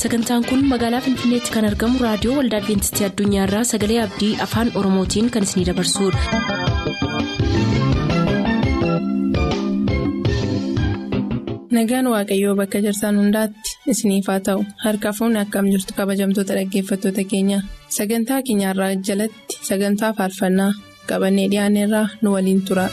sagantaan kun magaalaa finfinneetti kan argamu raadiyoo waldaa adventistii addunyaarraa sagalee abdii afaan oromootiin kan isinidabarsudha. nagaan waaqayyoo bakka jirtan hundaatti isiniif haa ta'u harka fuunni akkam jirtu kabajamtoota dhaggeeffattoota keenya sagantaa keenyarraa jalatti sagantaa faarfannaa qabannee dhiyaanneerraa nu waliin tura.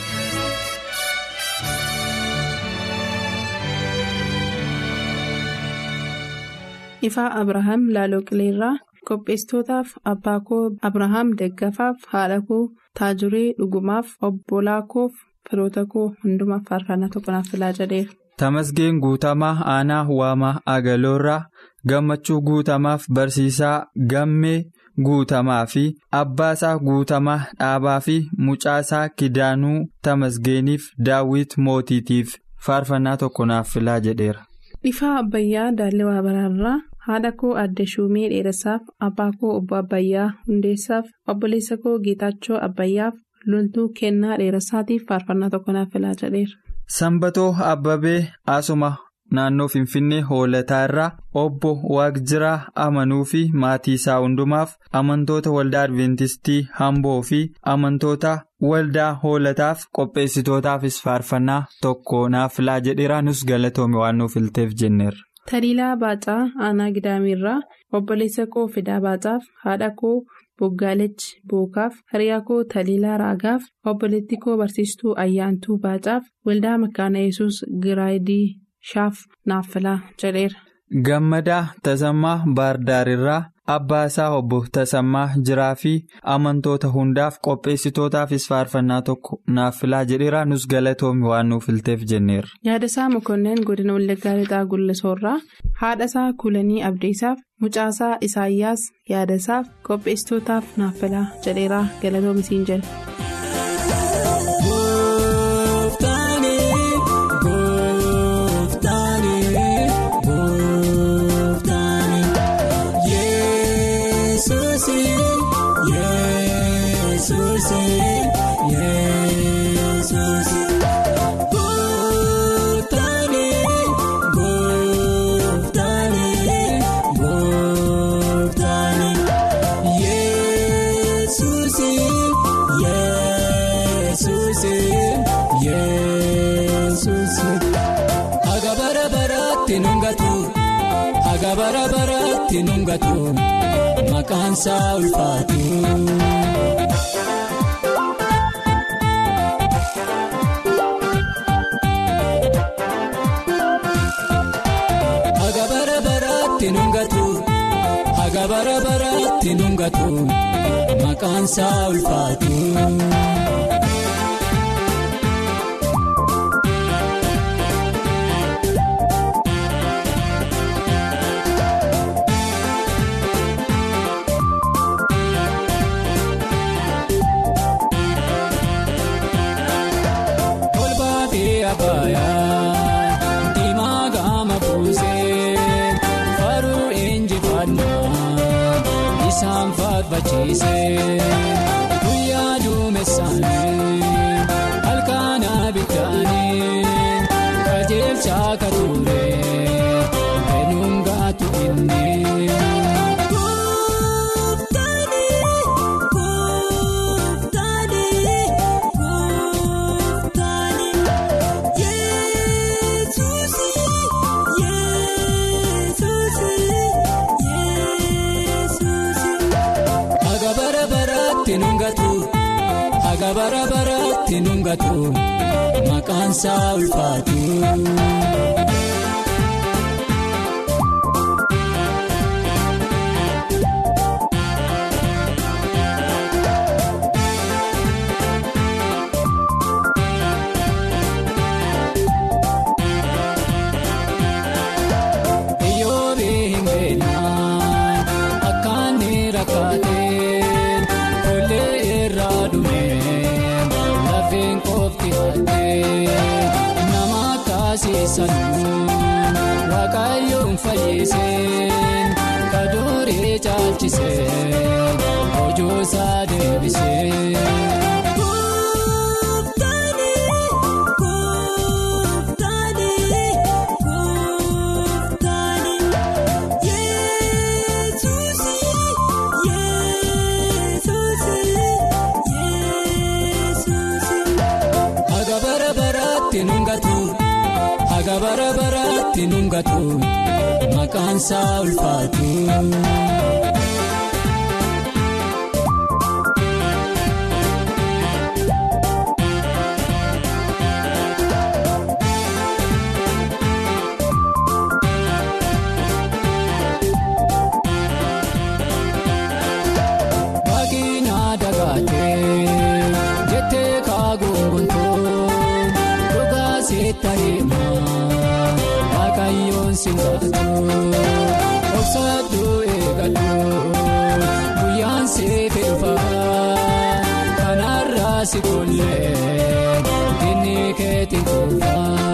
ifaa abrahaam laaloo qileerraa qopheessitootaaf abbaa koo abrahaam deggafaaf haadha koo taajuree dhugumaaf obbolaa koof firoota koo hundumaaf faarfannaa tokko naaf filaa jedheera. Tamasgeen guutamaa aanaa waamaa agaloorraa gammachuu guutamaaf barsiisaa gammee guutamaa fi abbaasaa guutamaa dhaabaa fi mucaasaa kidaanuu tamasgeeniif daawwit mootiitiif faarfannaa tokko naaf filaa jedheera. Ifaa Abbayyaa Daallewaa Baraarraa haadha koo adda Shuumee Dheeressaaf abbaa koo obbo Abbayyaa Hundeessaaf obboleessa koo Geetaachoo Abbayyaaf loltuu kennaa dheeressaatiif faarfannaa tokko naaf filaa jedheera. Sanbatoo Abbabee Asuma naannoo Finfinnee Hoolataa irraa obbo Waaqjiraa amanuu fi maatii isaa hundumaaf amantoota waldaa Adventistii Hamboo fi amantoota waldaa Hoolataaf qopheessitootaafis faarfannaa tokko naaf filaa jedheera nus galatoome waan nuuf ilteef jenneerra. Taliilaa Baacaa Aanaa Gidaamirraa obboleessa koo Fidaa Baacaaf haadha koo. Boggaalechi Bookaaf hiriyaa koo Taliilaa Raagaaf obboleetti koo barsiistuu Ayyaantuu Baacaaf waldaa Makaana Yesuus Giraayidii Shaaf naaf filaa jedheera. Gammadaa Tasammaa Baardaarirraa abbaa isaa obbo Tasammaa jiraa fi amantoota hundaaf qopheessitootaafis faarfannaa tokko naaf filaa jedheera nus galatoome waan nuuf ilteef jenneerra. Yaadasaa Mokoneen godina Wallaggaa Lixaa Gullisoorraa haadhasaa Kulanii Abdiisaaf mucaasaa Isaayyaas yaadasaaf qopheessitootaaf naaf filaa jedheera galatoomisiin jedhe. Haga bara baraatti nungatu maqaan isaa ulfaatu. Haga bara baraatti nungatu haga bara baraatti nungatu maqaan isaa ulfaatu. Guyyaa duumessaanii halkaan abiddaanii qajeelcha akka ture eenyuun gaatu inni. Haga bara baraatti nungatu maqaan isaa ulfaatu. Waaqayyoon fayyiseen kadooree caalchiseen hojoosaa deebisee. maqaansaa ulfaatu. Waaqinaa dagaatee jettee kaaguunguntoo dhugaa seetta himaa waaqayyoon si gaafatu obsaduu eegaluu guyyaan seefe dhufaa kanarraa si kollee inni keetiin kuufaa.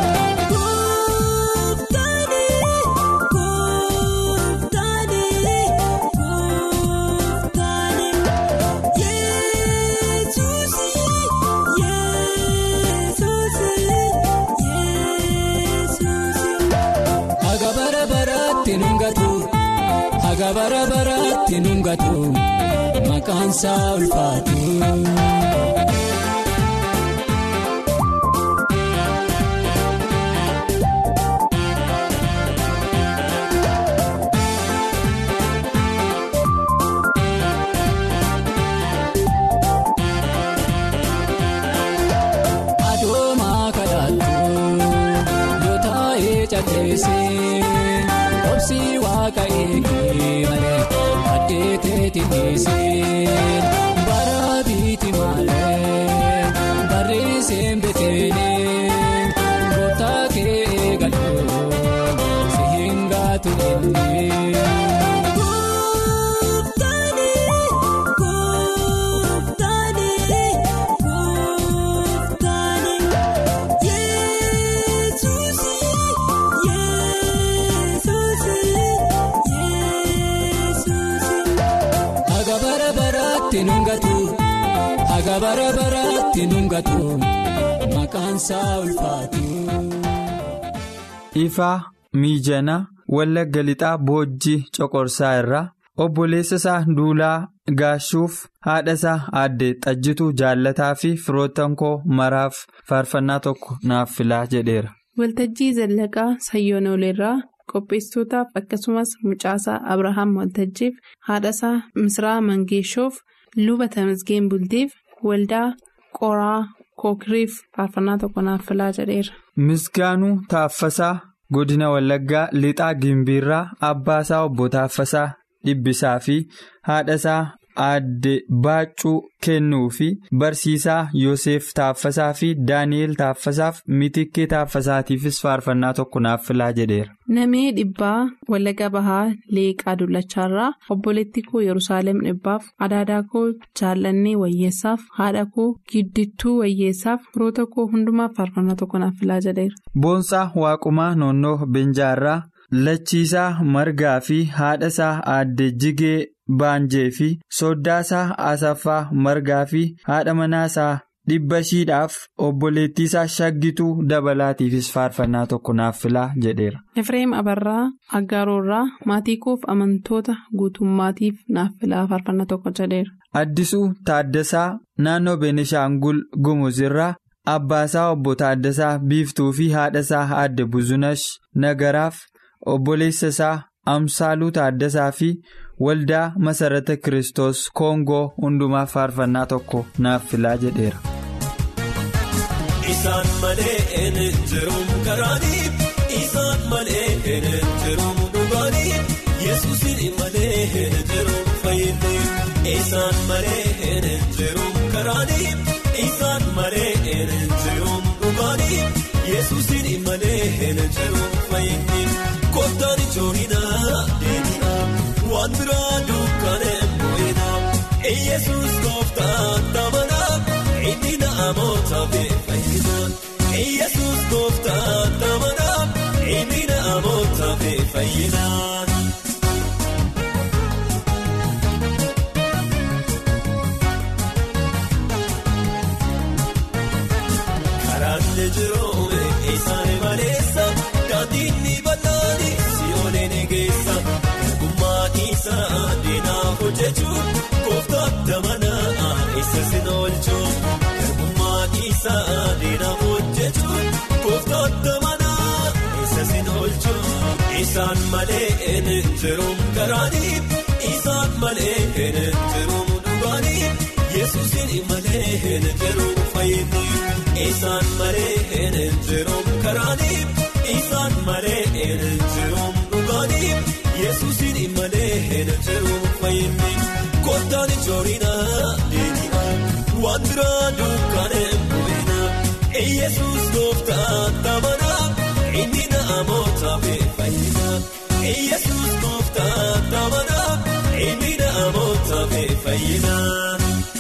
Haga bara baraatti nungatu haga bara baraatti nungatu maqaansaa ulfaatu. Adoomaa kadhattu yoo taa'ee calleessee obsii waaqa eegee malee addeeteetti dhiisee bara biiti malee barreesseen beteelee gooftaa kee eegaluu si hin gaatu ennee. Haga bara baraatti nungatu haga bara baraatti nungatu maqaansaa ulfaatu. Ifaa miijana wallagga lixaa boojjii coqorsaa irraa obboleessa isaa duulaa gaashuuf haadha isaa aadde xajjituu jaallataa fi firoottan koo maraaf faarfannaa tokko naaf filaa jedheera. Waltajjii Zallaqaa Sayyoon Ooleerraa qopheessitootaaf akkasumas mucaasaa Abrahaam Waltajjiif haadhasaa Misraa Mangeeshoof luba Tamasgeen Bultiif waldaa Qoraa Kookiriif faarfannaa tokko naaf filaa jedheera. Misgaanuu Taaffasaa godina Wallaggaa lixaa Gimbiirraa abbaasaa obbo Taaffasaa dhibbisaa fi haadhasaa aadde Baaccuu kennuu fi barsiisaa Yoseef Taaffasaa fi Daani'eel Taaffasaaf mitikkee Taaffasaatiifis faarfannaa tokko naaf filaa jedheera. Namee dhibbaa Wallagga Bahaa Leeqaa Dullachaarraa obboleetti koo Yerusaalem dhibbaaf adaadaa koo jaallannee wayyeessaaf haadha koo giddittuu wayyeessaaf firoota koo hundumaaf faarfannaa tokko naaf filaa jedheera. Boonsaa Waaqumaa Noonnoo Benjaarraa Lachiisaa Margaa fi haadhasaa aadde Jigee Baanjee fi soddaasaa Asaffaa Margaa fi haadha manaasaa dhibba shiidhaaf obboleettiisaa shaggituu dabalaatiifis faarfannaa tokko naaf filaa jedheera. Efreem Abarraa Aggaaroorraa maatii koof amantoota guutummaatiif naaf filaa faarfannaa tokko jedheera. Addisuu Taaddasaa naannoo Benishaangul Gumuzirraa abbaasaa obbo Taaddasaa Biiftuu fi haadhasaa aadde Buzunash Nagaraaf obboleessa isaa Amsaaluu Taaddasaa fi waldaa Masarata Kiristoos Koongoo hundumaaf faarfannaa tokko naaf filaa jedheera. Isaan malee een jiruun karaanii isaan malee een jiruun dhugaanii yesuusin malee een jiruun fayyinni isaan malee een jiruun karaanii isaan malee een jiruun dhugaanii yesuusin malee een jiruun fayyinni kottaan ijoollinaa deeminaa waan biraa dukkanee moo'inaa yesuus gooftaan tamanaa inni naamoota beekamaa yesuus gooftaan tamanaa inni naamoota beekamaa. Karaanni jiruume isaan maleessa daandiin ni bal'aani si oolee ni geessa gummaa isaa diinaaf hojjechuun gooftaan tamanaa isa sin oolchuun gummaa isaa diinaaf hojjechuun gooftaan. malee hin jiruun karaanii isaan malee hin jiruun dhugaanii yesuusin malee hin jiruun fayyinni isaan malee hin jiruun karaanii isaan malee hin jiruun dhugaanii yesuusin malee hin jiruun fayyinni kottaan ijoorinaa deebi'aa waan biraa dukkaanee bu'inaa yesuus gooftaa tamanaa. Inni naamoota fayyinaa Yesuus gooftaa tamanaa inni naamoota fayyinaa.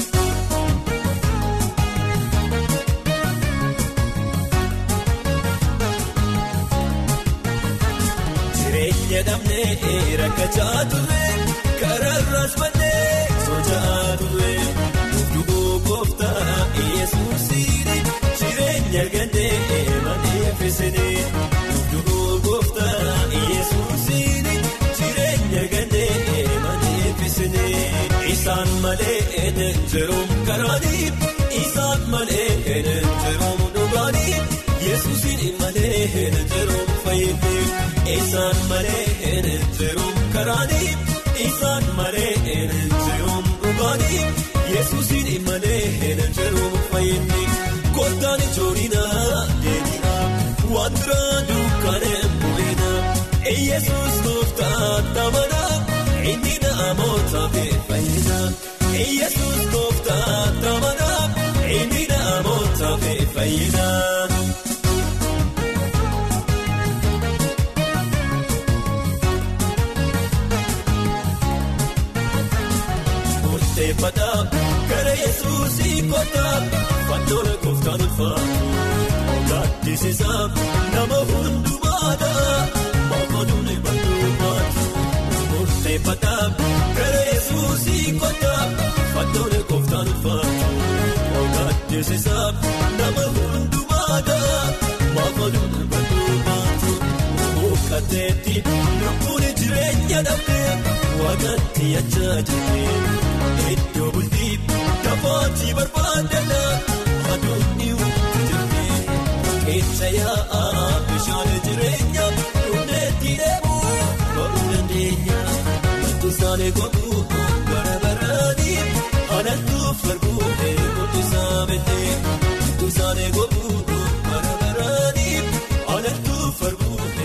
Jireenya dhabnee rakkachaa turre kararraas mannee socho'aa turre duuboo gooftaa Yesuusiin jireenya gandee malee feesanii. Isaan malee hin jiruun karaanii isaan malee hin jiruun dhugaanii yesuusin malee hin jiruun fayyinni isaan malee hin jiruun karaanii isaan malee hin jiruun dhugaanii yesuusin malee hin jiruun fayyinni kottaan ijoorinaa deebi'aa waan biraa dukkaanee bu'inaa yesuus gooftaa tamanaa. Inni naamoota fayyinaa Yesuus gooftaa tamanaa inni naamoota fayyinaa. Murteeffataa gara Yesuusii kottaa fannoon gooftaan ulfaatu gaaddisiisaa nama hundumaadhaa mookoduun bal'uumaatu. Murteeffataa gara Yesuusii kottaa fannoon gooftaan ulfaatu gaaddisiisaa nama hundumaadhaa mookoduun bal'uumaatu. Mukateetti lubbuun jireenya dhabdee waaqatti yachaa jirti iddoo bultii dafaatii barbaadana aduunni wanti jirti keessa yaa'aa bishaan jireenya dhumdeetti deemuu bahuu dandeenya wanti gogguu bara baraanii anattuuf arguu guddisaa beekee wanti gogguu bara baraanii anattuuf arguu.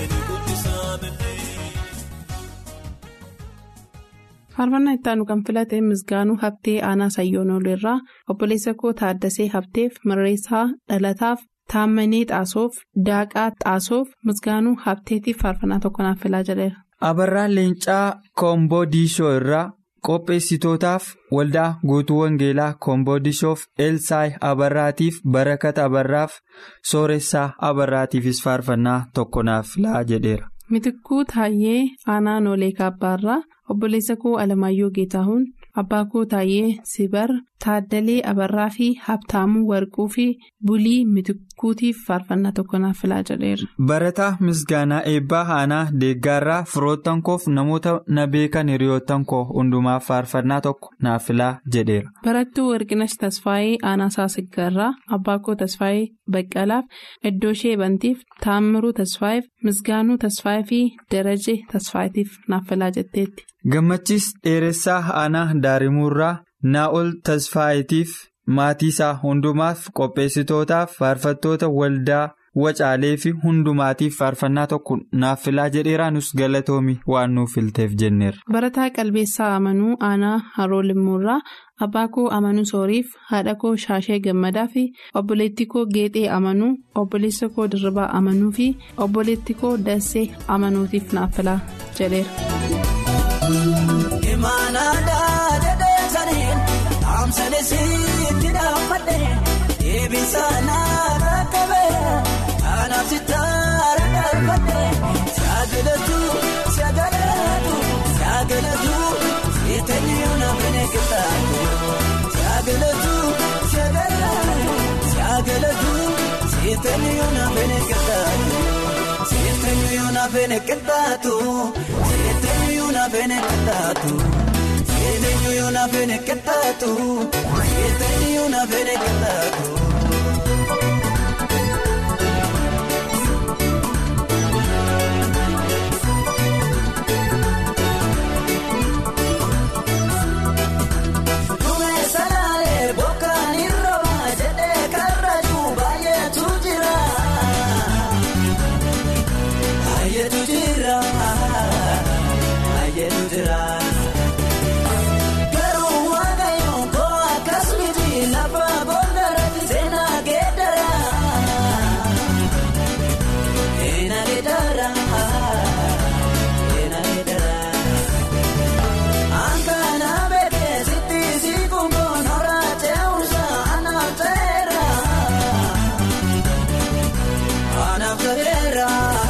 faarfannaa itti aanu kan filate misgaanuu haftee aanaa sayyoon irraa obboleessa koo taaddasee hafteef mirreessaa dhalataaf taammanee xaasoof daaqaa xaasoof misgaanuu hafteetiif faarfannaa tokko naaf filaa jedheera. abarraa leencaa koomboodiishoo irraa qopheessitootaaf waldaa guutuu wangeelaa koomboodiishoof elsaayi abarraatiif barakata abarraaf sooressaa abarraatiifis faarfannaa tokko naaf filaa jedheera. Mitikkuu Taayyee Aanaa Noolee Kaabbaarraa obboleessa koo Alamaayyoo Geetaahuun abbaa koo Taayyee Sibar Taaddalee Abarraa fi Habtaamuu Warquu fi Bulii Mitikkuutiif faarfannaa tokko naaf filaa jedheera. Barataa Misgaanaa Eebbaa Aanaa Deeggaarraa firoottan koof namoota na beekan hiriyoottan koo hundumaaf faarfannaa tokko naaf filaa jedheera. Barattuu Warqinash Tasfaayee Aanaa Saasiggaarraa abbaa koo Tasfaayee Baqqalaaf iddoo ishee bantiif Taammiruu Tasfaayeef Misgaanuu Tasfaayee fi Darajee Tasfaayeetiif naaf filaa jetteetti. Gammachiis dheeressaa aanaa daarimuurraa naa'ol tasfaayitiif maatii isaa hundumaaf qopheessitootaaf faarfattoota waldaa wacaalee fi hundumaatiif faarfannaa tokko naaf filaa jedheeraanis galatoomi waan nuuf filteef jenneera. Barataa qalbeessaa amanuu aanaa haroo limmuurraa abbaa koo amanuu sooriif haadha koo shaashee gammadaa fi obboleettii koo geexee amanuu obboleessa koo dirribaa amanuu fi obboleettii koo dassee amanuutiif naaf filaa jedheera. Imaanaadaa deddeebisaanii amsaneesitti dhaabbatee eebbisaanaa rakkabee anaaf sitaara dhaabbatee saagalatu saagalatu saagalatu seetanii naafine kitaatu saagalatu saagalatu saagalatu seetanii naafine kitaatu. Seetanyu na fene kitaatu seetanyu na fene kitaatu seetanyu na fene kitaatu seetanyu na fene kitaatu. jira. Garuu waaqayyoon koo akkas miti lafa boondarratti seenaa geeddara. Seenaa geeddara. Seenaa geeddara. Ankaana beekee sitti siikuun kun horaa ce'umsa anaaf ta'eera. Anaaf ta'eera.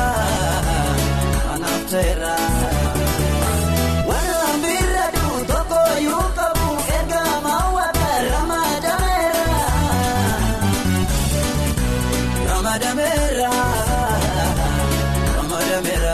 Anaaf ta'eera. Waan bira du'u tokko yoo qabu erga maawwaata ramadameera. Ramadameera. Ramadameera.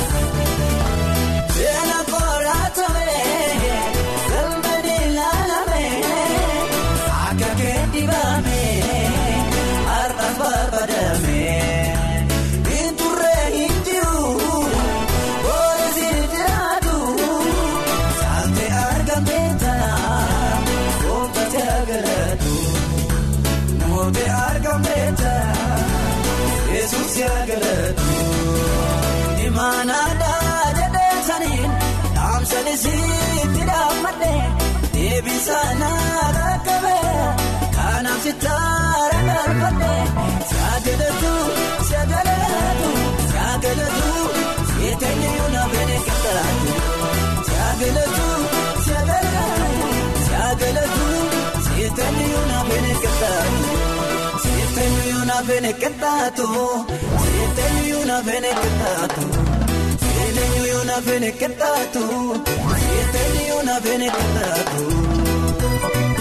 Seena koraatame galmani laalame akka keetti baame har'a barbadame binturree hin jiru boolisi jiraatu saante argamte tana gootatti agaratu moote argamte tana yesuus agaratu. Imaanaadhaa jedhee saniin dhaamsanis itti dhaammadhee deebisaanaa rakkabee kanaaf sitaara galfadhee saagalatu saagalatu saagalatu seetanyuu na bene qixxaatu saagalatu saagalatu saagalatu seetanyuu na bene qixxaatu. Seetanyuu na bene qixxaatu. Seetanyuu na bene qixxaatu. Seetanyuu na bene qixxaatu. Seetanyuu na bene qixxaatu.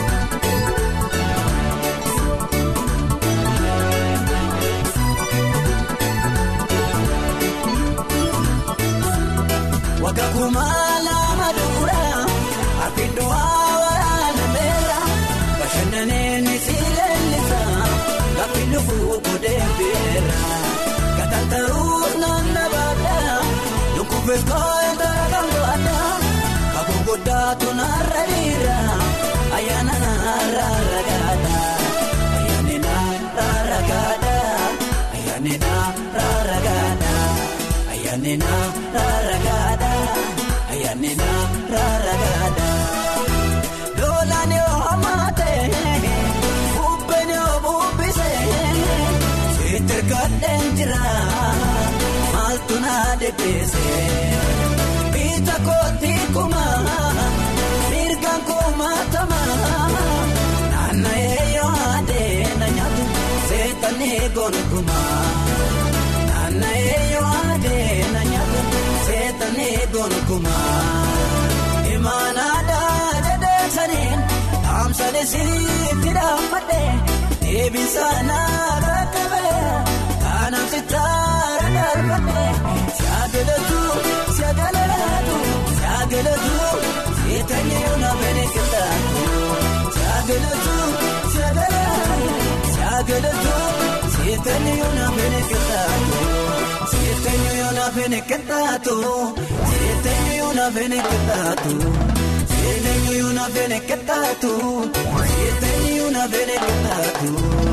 Waggaa kumaa lama dura abiddu waraana meera bashannaneen si leellisa gaafi lubbuu godhee beera gatantaruu naanna baadha lukkuufis kooyota kan baadha kakuu guddaatu naarra dhiira ayyaana naarra ragaadha ayyaanni naarra ragaadha ayyaanni naarra ragaadha ayyaanni naarra ragaadha ayyaanni naarra ragaadha. Loolaan yoo hammatee bubbeen yoo bubbisee seeter gadheen jira maaltu naa deddeesee biita kooti kuma mirgaan kumaatama naanna'ee yoo adee na nyaatu seetanii gonkumaa naanna'ee yoo adee na nyaatu seetanii gonkumaa. Imaanaadhaa jedhee saniin dhaamsanis itti dhaammadhee deebisaanaa rakkabee kanaaf sitaara galfadhee saagalatu saagalatu saagalatu seetanyuu na bene qixxaatu saagalatu saagalatu saagalatu seetanyuu na bene qixxaatu. Seetanyuu na bene qixxaatu. Seetanyuu na bene qixxaatu. Seetanyuu na bene qixxaatu. Seetanyuu na bene qixxaatu.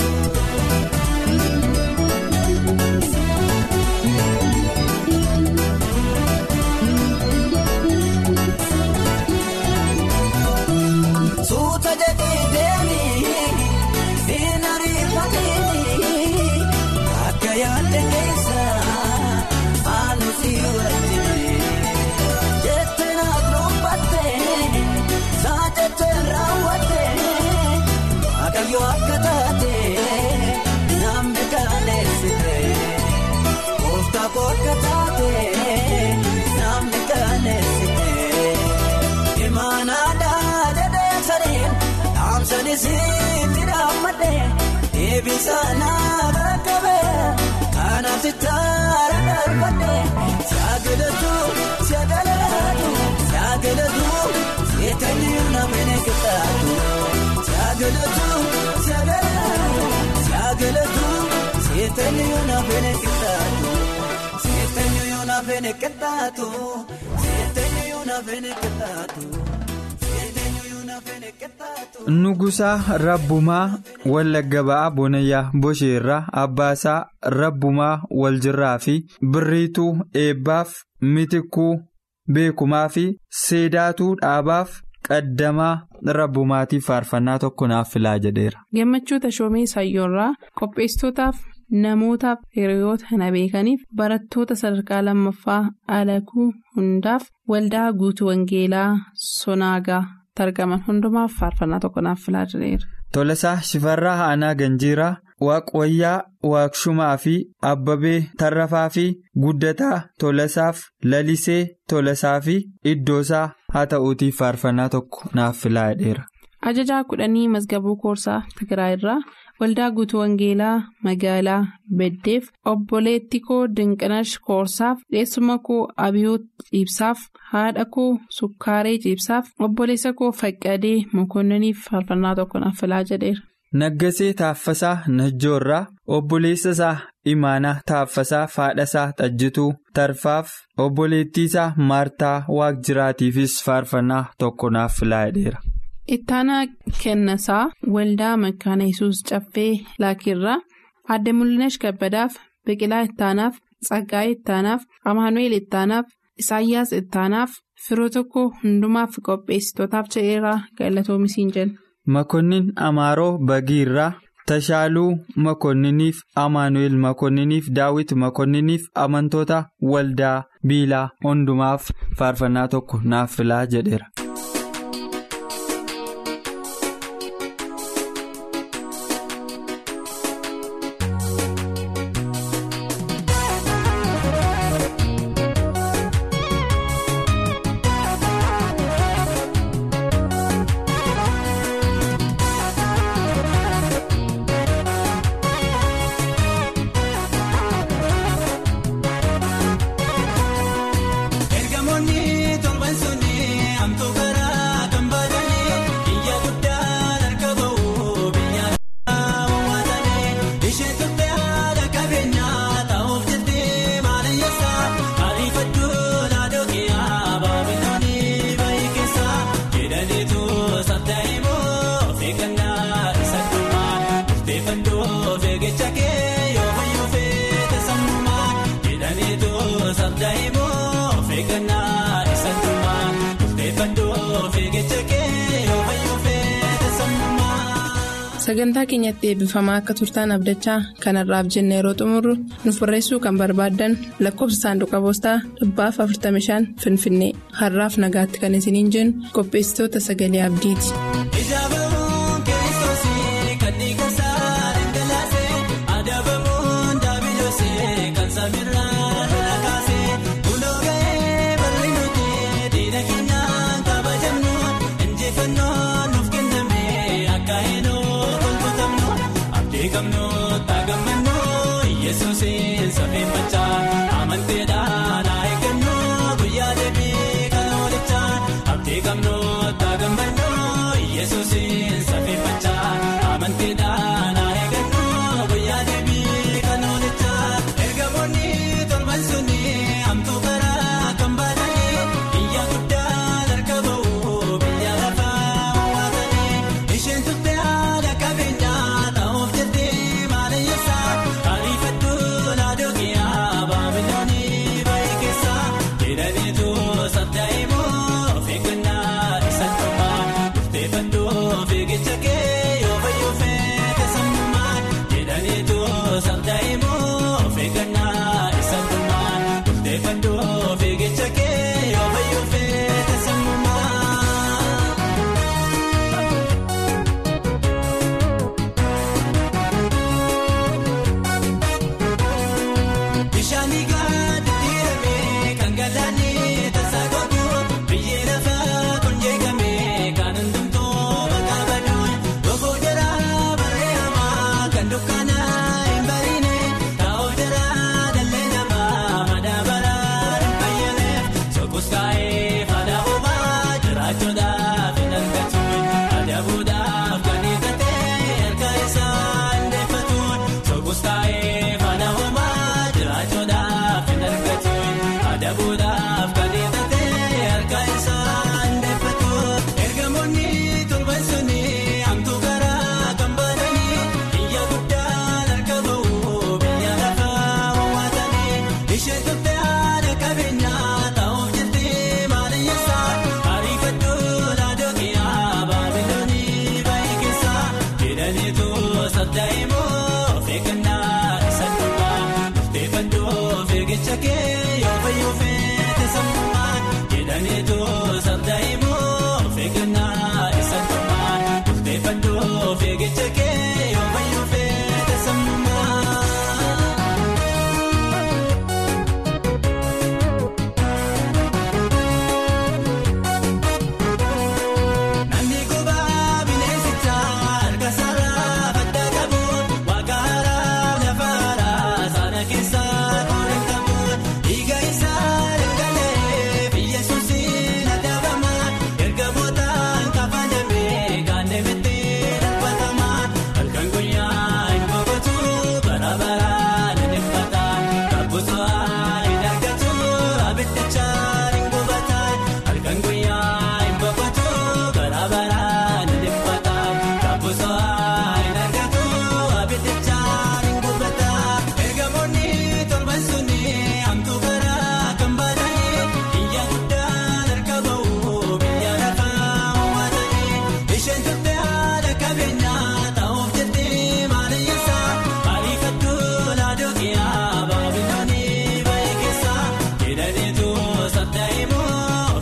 Suuta jedhee deemee deena rifatee akka yaadde keessa maal si wajjin jettee na dubbate saa jettee raawwatte waaqayyo akka taate namni kaaneessite kooftaa kookka taate namni kaaneessite imaanaadhaa jedhee saniin dhaamsanis itti dhaammadhee deebisaanaa rakkabee kanaaf sitaara galfadhee saagalatu saagalatu saagalatu seetanyuu na bene qixxaatu saagalatu saagalatu saagalatu seetanyuu na bene qixxaatu seetanyuu na bene qixxaatu seetanyuu na bene qixxaatu seetanyuu na bene qixxaatu. Nugusaa Rabbumaa Wallagga Ba'aa Bonayyaa Bosheerraa Abbaasaa Rabbumaa Waljirraa fi Birriituu Eebbaaf Mitikuu beekumaa fi seedaatuu dhaabaaf qaddamaa rabbumaatiif faarfannaa tokko naaf filaa jedheera. Gammachuu Tashoomee Sayyoorraa qopheessitootaaf namootaaf hiriyoota na beekaniif barattoota sadarkaa lammaffaa alakuu hundaaf waldaa guutuu wangeelaa sonaagaa targaman hundumaaf faarfannaa tokko naaf filaa jedheera. Tolasaa Shifarraa Aanaa Ganjiiraa Waaqwayyaa Waaqshumaa fi Abbabee Tarrafaa fi Guddataa Tolasaaf Lalisee Tolasaa fi Iddoosaa haa ta'uutiif faarfannaa tokko naaf filaa jedheera. Ajajaa kudhanii Mazgabuu Koorsaa Tigraay irraa waldaa guutuu wangeelaa magaalaa Beddeef obboleetti koo Dinqinash Koorsaaf dheessuma koo Abiyoot Ciibsaaf haadha koo Sukkaaree Ciibsaaf obboleessa koo Faqqadee Mokonniiniif faarfannaa tokko naaf filaa jedheera. Naggasee Taaffasaa Najjoorraa obboleessa isaa Imaanaa Taaffasaa Faadhasaa Xajjituu Tarfaaf obboleettii isaa Maartaa Waaqjiraatiifis faarfannaa tokko naaf filaa jedheera. Ittaanaa Kennasaa Waldaa Makkaana Yesuus Caffee Laakirraa Aadde Mul'inash Kabbadaaf Biqilaa Ittaanaaf Tsaggaayee Ittaanaaf Amaanu'eel Ittaanaaf Isaayyaas Ittaanaaf firoo tokko hundumaaf qopheessitootaaf jedheeraa galatoomisiin jenna. Makonnin Amaaroo Bagiirraa Tashaaluu Makonniniif Amaanu'eel Makonniniif Daawit Makonniniif amantoota waldaa Biilaa hundumaaf faarfannaa tokko naaf filaa jedheera. Ergamoonni torban sunni hamtuu karaa kan baatanii iyya guddaan harka ba'uu biyya hawaasanii isheen turte haala qabeenyaa taa'uuf jettee maaliyyeessa ariifadhuu laadookiyaa baabiloonii baay'ee keessa jedhaniitu sabdaa'imoo of eeggannaa isa dhumaa murteeffadhuu of eeggicha kee yoo fayyuu feete sammumaa jedhaniitu sabdaa'imoo of eeggannaa isa dhumaa murteeffadhuu of eeggicha kee yoo fayyuu feete sammumaa. Sagantaa keenyatti eebbifamaa akka turtaan abdachaa kanarraaf jenne yeroo xumurru nuuf barreessuu kan barbaaddan lakkoofsa saanduqa poostaa dhibbaaf 45 Finfinnee har'aaf nagaatti kan isiniin jennu qopheessitoota sagalee abdiiti. Ijaabamuun kiristoosii kan dhiigasaa dhangalaasee adabamuun daabiloosee kan saamirraa lola kaasee buloo ga'ee bal'ii nuti diina keenyaan kabajamnu injifannoo nuuf kenname akka heenoo kolfatamnu abdii qabnu taagammannu yesuusiin safee machaa amanteedhaan haa eeggannu guyyaa deebii kan oolichaa abdii qabnu taagammannu.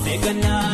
eegannaa